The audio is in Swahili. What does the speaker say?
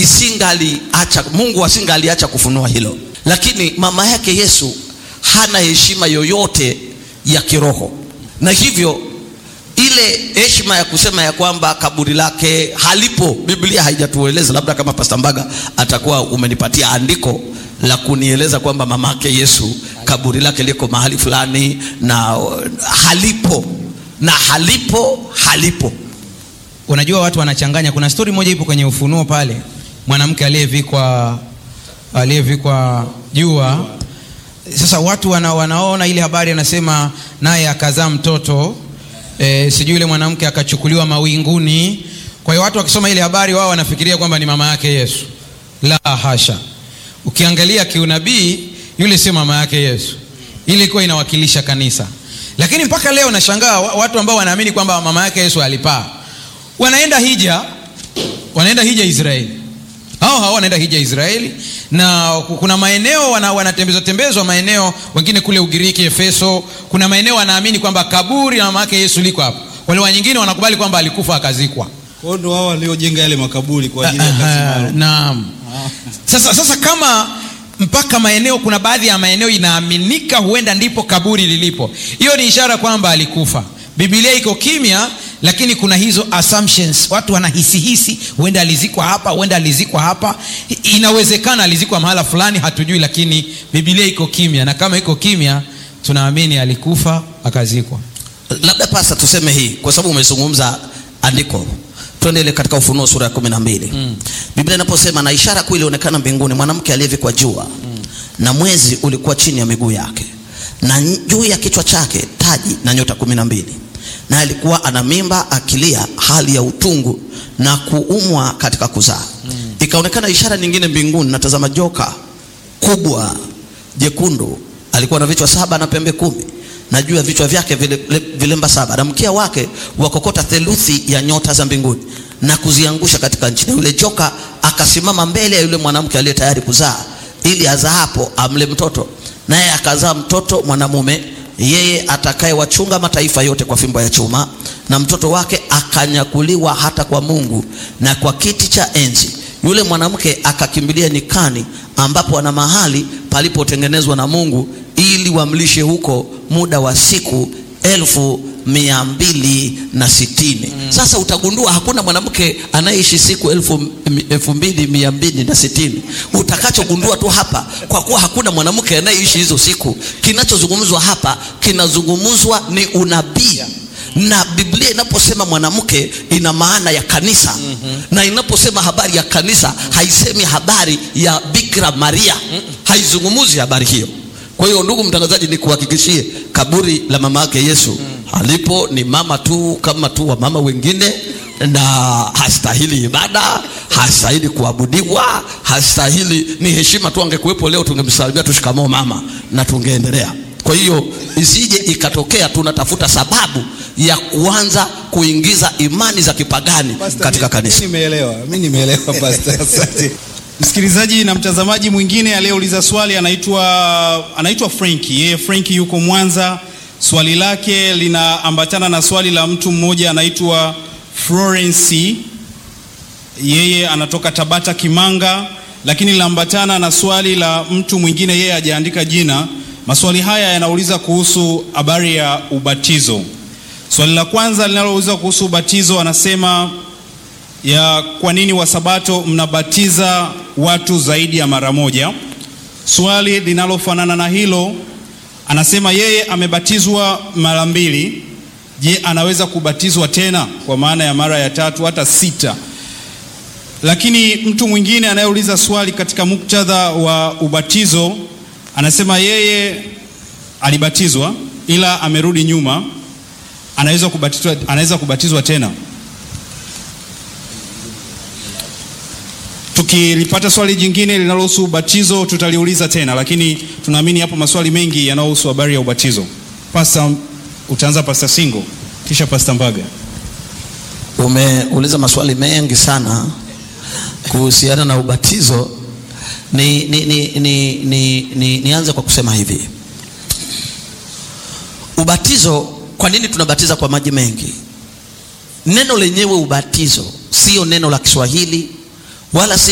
isingaliacha Mungu asingaliacha kufunua hilo, lakini mama yake Yesu hana heshima yoyote ya kiroho, na hivyo ile heshima ya kusema ya kwamba kaburi lake halipo, Biblia haijatueleza. Labda kama Pastor Mbaga atakuwa umenipatia andiko la kunieleza kwamba mamake Yesu kaburi lake liko mahali fulani na halipo, na halipo, halipo. Unajua watu wanachanganya. Kuna stori moja ipo kwenye Ufunuo pale, mwanamke aliyevikwa aliyevikwa jua. Sasa watu wana, wanaona ile habari, anasema naye akazaa mtoto e, sijui yule mwanamke akachukuliwa mawinguni. Kwa hiyo watu wakisoma ile habari, wao wanafikiria kwamba ni mama yake Yesu. La hasha, ukiangalia kiunabii, yule sio mama yake Yesu, ile ilikuwa inawakilisha kanisa. Lakini mpaka leo nashangaa watu ambao wanaamini kwamba mama yake Yesu alipaa wanaenda hija, wanaenda hija Israeli. Hao hao wanaenda hija Israeli, na kuna maeneo wana, wanatembezwa tembezwa maeneo, wengine kule Ugiriki, Efeso. Kuna maeneo wanaamini kwamba kaburi la mama yake Yesu liko hapo, wale wanyingine wanakubali kwamba alikufa akazikwa. Kwa hiyo ndio wao waliojenga yale makaburi kwa ajili ya kazi Aha, maalum. Naam. Sasa, sasa kama mpaka maeneo, kuna baadhi ya maeneo inaaminika huenda ndipo kaburi lilipo, hiyo ni ishara kwamba alikufa. Biblia iko kimya, lakini kuna hizo assumptions, watu wanahisihisi, huenda alizikwa hapa, huenda alizikwa hapa. I- Inawezekana alizikwa mahala fulani, hatujui, lakini Biblia iko kimya, na kama iko kimya, tunaamini alikufa akazikwa. Labda pasa tuseme hii kwa sababu umezungumza andiko, twende ile katika Ufunuo sura ya kumi na mbili mm. Biblia inaposema na ishara kuu ilionekana mbinguni, mwanamke aliyevikwa jua mm. na mwezi ulikuwa chini ya miguu yake, na juu ya kichwa chake taji na nyota kumi na mbili na alikuwa ana mimba akilia hali ya utungu na kuumwa katika kuzaa mm. Ikaonekana ishara nyingine mbinguni, natazama joka kubwa jekundu, alikuwa na vichwa saba na pembe kumi na juu ya vichwa vyake vile, vile, vilemba saba na mkia wake wakokota theluthi ya nyota za mbinguni na kuziangusha katika nchi. Na yule joka akasimama mbele ya yule mwanamke aliye tayari kuzaa, ili azaapo amle mtoto, naye akazaa mtoto mwanamume, yeye atakaye wachunga mataifa yote kwa fimbo ya chuma, na mtoto wake akanyakuliwa hata kwa Mungu na kwa kiti cha enzi. Yule mwanamke akakimbilia nyikani, ambapo ana mahali palipotengenezwa na Mungu ili wamlishe huko muda wa siku elfu mia mbili na sitini. Mm. Sasa utagundua hakuna mwanamke anayeishi siku elfu, elfu mbili mia mbili na sitini. Utakachogundua tu hapa, kwa kuwa hakuna mwanamke anayeishi hizo siku, kinachozungumzwa hapa kinazungumzwa ni unabii na Biblia inaposema mwanamke ina maana ya kanisa mm -hmm. na inaposema habari ya kanisa haisemi habari ya Bikira Maria mm -mm. haizungumuzi habari hiyo. Kwa hiyo ndugu mtangazaji, nikuhakikishie kaburi la mama yake Yesu mm. alipo ni mama tu kama tu wa mama wengine, na hastahili ibada, hastahili kuabudiwa, hastahili ni heshima tu. Angekuwepo leo tungemsalimia tu shikamoo mama na tungeendelea. Kwa hiyo isije ikatokea tunatafuta sababu ya kuanza kuingiza imani za kipagani Pastor, katika mi- kanisa. mi nimeelewa, mi nimeelewa pastor, asante. Msikilizaji na mtazamaji mwingine aliyeuliza swali anaitwa anaitwa Franki. Yeye Franki yuko Mwanza. Swali lake linaambatana na swali la mtu mmoja anaitwa Florence. Yeye anatoka Tabata Kimanga, lakini linaambatana na swali la mtu mwingine, yeye hajaandika jina. Maswali haya yanauliza kuhusu habari ya ubatizo. Swali la kwanza linalouliza kuhusu ubatizo, anasema ya kwa nini Wasabato mnabatiza watu zaidi ya mara moja. Swali linalofanana na hilo, anasema yeye amebatizwa mara mbili. Je, anaweza kubatizwa tena kwa maana ya mara ya tatu hata sita? Lakini mtu mwingine anayeuliza swali katika muktadha wa ubatizo anasema yeye alibatizwa ila amerudi nyuma, anaweza kubatizwa, anaweza kubatizwa tena. Tukilipata swali jingine linalohusu ubatizo tutaliuliza tena, lakini tunaamini hapo maswali mengi yanayohusu habari ya ubatizo. Pastor, utaanza Pastor Singo kisha Pastor Mbaga. Umeuliza maswali mengi sana kuhusiana na ubatizo. Ni, ni, ni, ni, ni, ni, nianze kwa kusema hivi, ubatizo, kwa nini tunabatiza kwa maji mengi? Neno lenyewe ubatizo sio neno la Kiswahili wala si